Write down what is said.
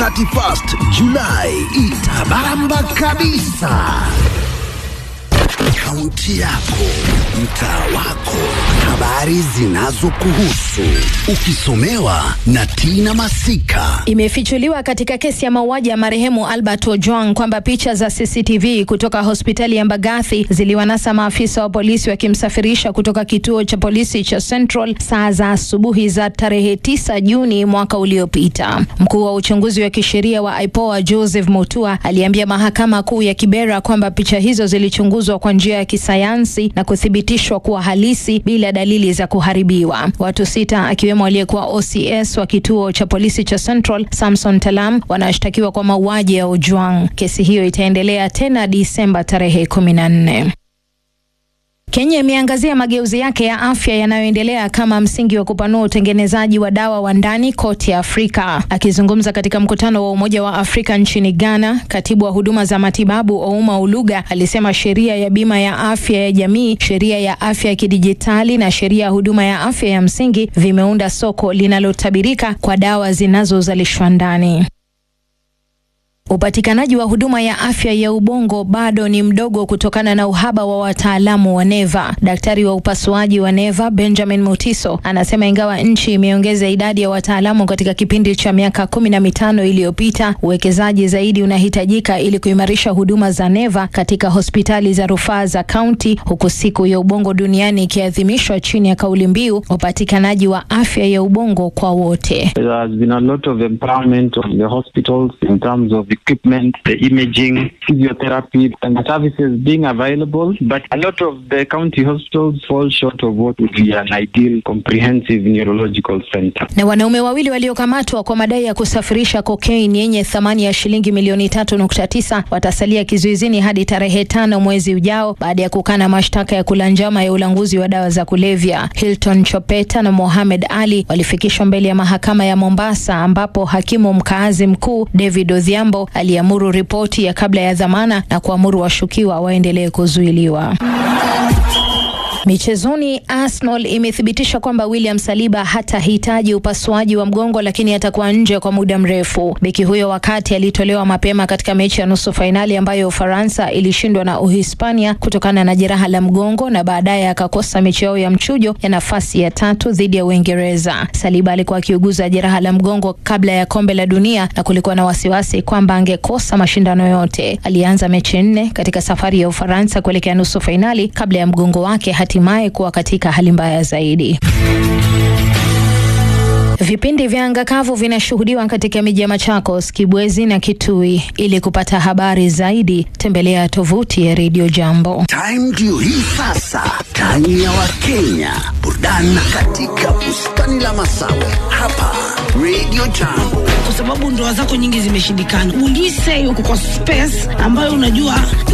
31st Julai itabamba kabisa. Kaunti yako, mtaa wako, habari zinazokuhusu, ukisomewa na Tina Masika. Imefichuliwa katika kesi ya mauaji ya marehemu Albert Ojwang kwamba picha za CCTV kutoka hospitali ya Mbagathi ziliwanasa maafisa wa polisi wakimsafirisha kutoka kituo cha polisi cha Central saa za asubuhi za tarehe 9 Juni mwaka uliopita. Mkuu wa uchunguzi wa kisheria wa IPOA Joseph Mutua aliambia mahakama kuu ya Kibera kwamba picha hizo zilichunguzwa kwa njia ya kisayansi na kuthibitishwa kuwa halisi bila dalili za kuharibiwa. Watu sita akiwemo aliyekuwa OCS wa kituo cha polisi cha Central Samson Talam wanashtakiwa kwa mauaji ya Ojwang. Kesi hiyo itaendelea tena Disemba tarehe kumi na nne. Kenya imeangazia mageuzi yake ya afya yanayoendelea kama msingi wa kupanua utengenezaji wa dawa wa ndani kote Afrika. Akizungumza katika mkutano wa Umoja wa Afrika nchini Ghana, katibu wa huduma za matibabu Ouma Uluga alisema sheria ya bima ya afya ya jamii, sheria ya afya ya kidijitali na sheria ya huduma ya afya ya msingi vimeunda soko linalotabirika kwa dawa zinazozalishwa ndani. Upatikanaji wa huduma ya afya ya ubongo bado ni mdogo kutokana na uhaba wa wataalamu wa neva. Daktari wa upasuaji wa neva Benjamin Mutiso anasema ingawa nchi imeongeza idadi ya wataalamu katika kipindi cha miaka kumi na mitano iliyopita, uwekezaji zaidi unahitajika ili kuimarisha huduma za neva katika hospitali za rufaa za kaunti, huku siku ya ubongo duniani ikiadhimishwa chini ya kauli mbiu upatikanaji wa afya ya ubongo kwa wote. There has been a lot of empowerment of the hospitals in terms of equipment, the imaging, physiotherapy, and the services being available. But a lot of the county hospitals fall short of what would be an ideal comprehensive neurological center. Na wanaume wawili waliokamatwa kwa madai ya kusafirisha kokaini yenye thamani ya shilingi milioni tatu nukta tisa watasalia kizuizini hadi tarehe tano mwezi ujao baada ya kukana mashtaka ya kula njama ya ulanguzi wa dawa za kulevya. Hilton Chopeta na Mohamed Ali walifikishwa mbele ya mahakama ya Mombasa ambapo hakimu mkaazi mkuu David Odhiambo aliamuru ripoti ya kabla ya dhamana na kuamuru washukiwa waendelee kuzuiliwa. Michezoni, Arsenal imethibitisha kwamba William Saliba hatahitaji upasuaji wa mgongo, lakini atakuwa nje kwa muda mrefu. Beki huyo wakati alitolewa mapema katika mechi ya nusu fainali ambayo Ufaransa ilishindwa na Uhispania kutokana na jeraha la mgongo, na baadaye akakosa mechi yao ya mchujo ya nafasi ya tatu dhidi ya Uingereza. Saliba alikuwa akiuguza jeraha la mgongo kabla ya kombe la dunia na kulikuwa na wasiwasi kwamba angekosa mashindano yote. Alianza mechi nne katika safari ya Ufaransa kuelekea nusu fainali kabla ya mgongo wake hatimaye kuwa katika hali mbaya zaidi. Vipindi vya anga kavu vinashuhudiwa katika miji ya Machakos, Kibwezi na Kitui. Ili kupata habari zaidi, tembelea tovuti ya Radio Jambo. Time ndio hii sasa, time ya Wakenya, burudani katika bustani la Masawe hapa Radio Jambo. kwa sababu ndoa zako nyingi zimeshindikana. Will you say uko kwa space ambayo unajua